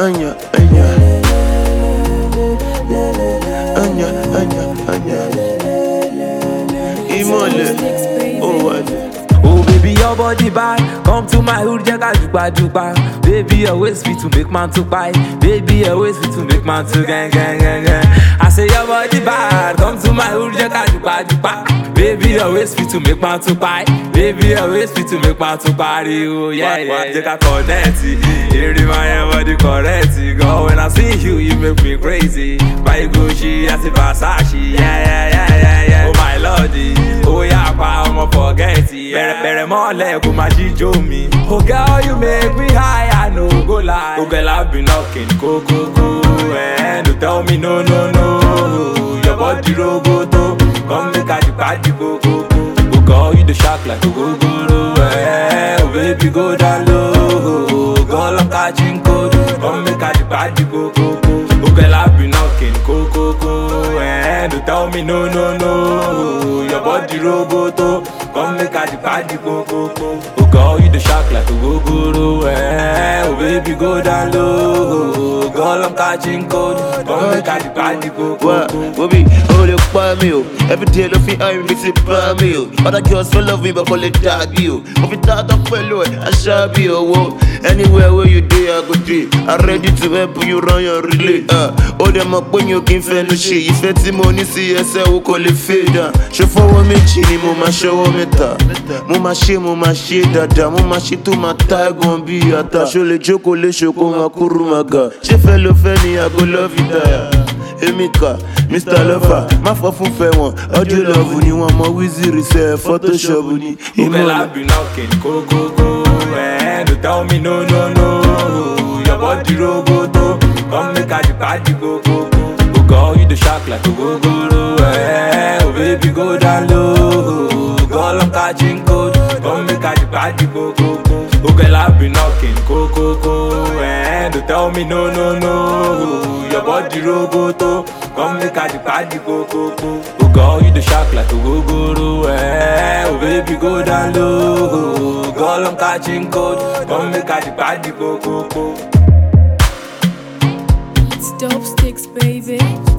Anya, Anya. Anya, Anya, Anya. Imole. Oh, Wale. Oh baby, your body bad. Come to my hood, jaga jupa jupa. Baby, always fit to make man to buy. Baby, always fit to make man to gang gang gang gang. I say your body bad. Come to my hood, jaga jupa jupa. Baby, always fit to make man to buy. Baby, always fit to make man to party. Oh yeah yeah. Jaga connect. Every my body correct. Girl, when I see you, you make me crazy. Buy Gucci, I see Versace. Yeah yeah yeah yeah yeah. Oh my lordy. Oh yeah, pa, I'ma forget it. Bẹ̀rẹ̀ bẹ̀rẹ̀ mọ́lẹ̀ kó máa jíjó mi. Oh girl, you make me high, I no go lie. Oh girl, I been knocking kókókó. Eh, no tell me no no no. Your body roboto, come make I jùpájì kókókó. Oh girl, you dey shock like ogogoro. Eh, oh baby go down low. Girl, I'm catching cold. Come make I jùpájì kókókó. Oh girl, I been knocking kókókó. Eh, no tell me no no no. Your body roboto, come make I jùpájì kókókó. Oh girl, you dey shock like ogogoro. Eh, oh baby go down low. Girl, I'm catching cold. Come make I jùpájì Wá, kókókó. Bobby, ó lè pa mí o. Everyday ló fi hàn mí ti bá mi o. Other girls fẹ́ love me but kò lè dàbí o. Mo fi dáadáa pẹ̀lú ẹ̀, aṣá bí owó. Anywhere where you dey, I go dey. I'm ready to help you run your relay. Uh, ó dẹ̀ mọ̀ pé yín ò kí n fẹnu ṣe. Ìfẹ́ tí mo ní sí ẹsẹ̀ wo kò lè fade down. Ṣé fọwọ́ méjì ni mo máa ṣọwọ́ mẹ́ta? Mo máa ṣe, mo máa ṣe dáadáa. Mo máa ṣe tó máa tá ẹ̀gbọ́n bí ata. Ṣo lè jókòó léṣo kó máa kúrú máa ga? Ṣé fẹ́ ló fẹ́ ni àgọ́ lọ́ọ̀fì dáyà? èmi kà mr lover má fọ fún fẹ wọn ọdún lọọbù ni wọn mọ wíìzìrì sẹ photoshop ni Girl, I ìmọ̀lẹ̀. be knocking, go, go, go. Eh, don't tell me no, no, no. Your body roboto, come make I party, go, go, go. Oh, girl, you the shock like a go, go, go. Eh, oh, baby, go down low. Girl, I'm catching cold, come make I party, go, go, go. Oh, girl, I be knocking, go, go, go. Eh, don't tell me no, no, no. Your body roboto, come make I party, go, go, go. Oh, girl, you the shock like a go, go, go. Eh, oh, baby, go down low. Girl, I'm catching cold, come make I party, go, go, go. It's dope sticks, baby.